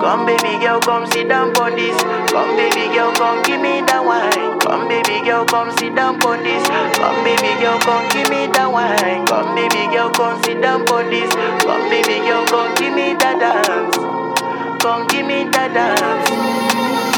Come baby girl, come sit down on this. Come baby girl, come give me that wine. Come baby girl, come sit down on this. Come baby girl, come give me that wine. Come baby girl, come sit down on this. Come baby girl, come give me that dance. Come give me that dance.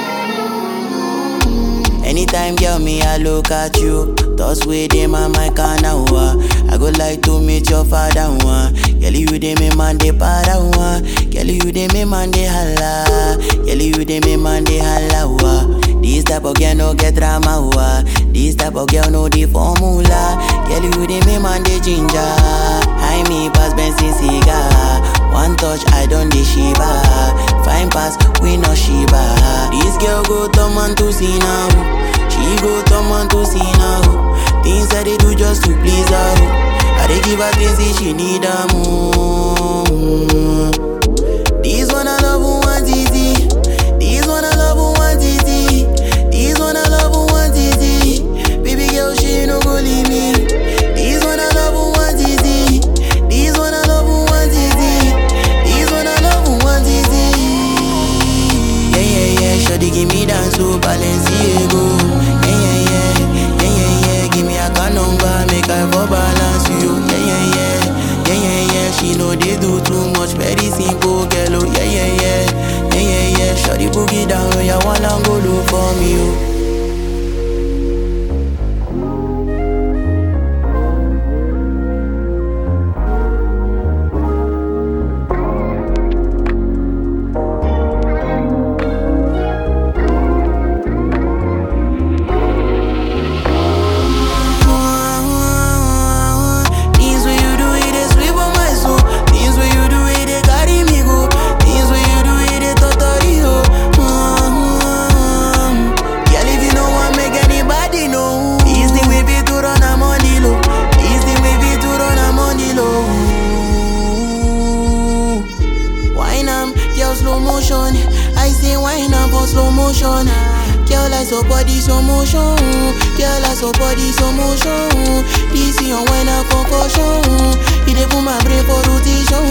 Anytime, girl, me, I look at you. Thoughts with them on my corner, wa. I go like to meet your father, one. Girl, you dey me man, they para, one. Girl, you dey me man, they holla. Girl, you dey me man, they holla, wa. This type of girl no get drama, wa. This type of girl no the formula. Girl, you dey me man, they ginger. High me pass Benson cigar. One touch, I don't dey shiba. Fine pass, we no shiba. This girl go turn man to see now. She go turn man to see now. Things that they do just to please her. I dey give her things that she need her more. This one I love who want easy. This one I love who want easy. This one I love who want easy. Baby girl, she no go leave me. This one I love who want easy. This one I love who want easy. This one I love who want easy. Yeah, yeah, yeah. Shawty give me dance to Balenciaga. Yeah, yeah, yeah. Yeah, yeah, yeah. Give me a car number, make I for balance you. Yeah, yeah, yeah. Yeah, yeah, yeah. She know they do too much, very simple, girl. Oh, yeah, yeah, yeah. Yeah, yeah, yeah. Shawty boogie down, oh, yeah, one and go look for me, oh. Things when you do it, they sweep on my soul. Things when you do it, they carry me go. Things when you do it, they totally ho. Mm-hmm. Girl, if you know want make anybody know. It's the way we to run a money low. It's the way we to run a money low. Wine am, girl slow motion. I say wine am for slow motion. Girl, I so body slow motion. Girl, I so body slow motion. This your wine a concussion. It dey put my brain for rotation.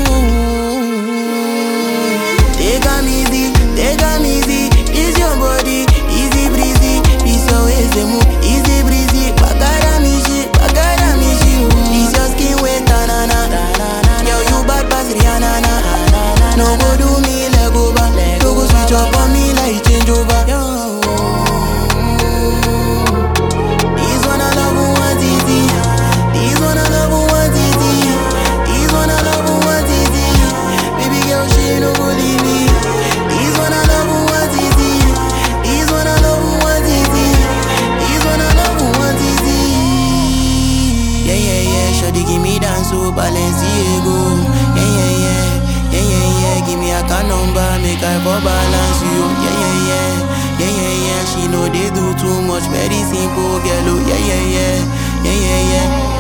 Take am easy, take am easy. This your body, easy breezy. This your waist dey move, easy breezy. Bagara me shit, bagara me shit. This your skin wet, na na na. Girl, you bad pass Rihanna na. No go do me leg over, no go switch up on me like change over. This one I love who want easy. This one I love who want easy. This one I love who want easy. Baby girl, she no go leave me. This one I love who want easy. This one I love who want easy. This one I love who want easy. Yeah, yeah, yeah. Shawty give me dance to Balenciaga. Yeah, yeah, yeah. Yeah, yeah, yeah. Give me a car number, make I for balance you. Yeah, yeah, yeah. Yeah, yeah, yeah. She know they do too much, very simple, girl. Oh, yeah, yeah, yeah. Yeah, yeah, yeah.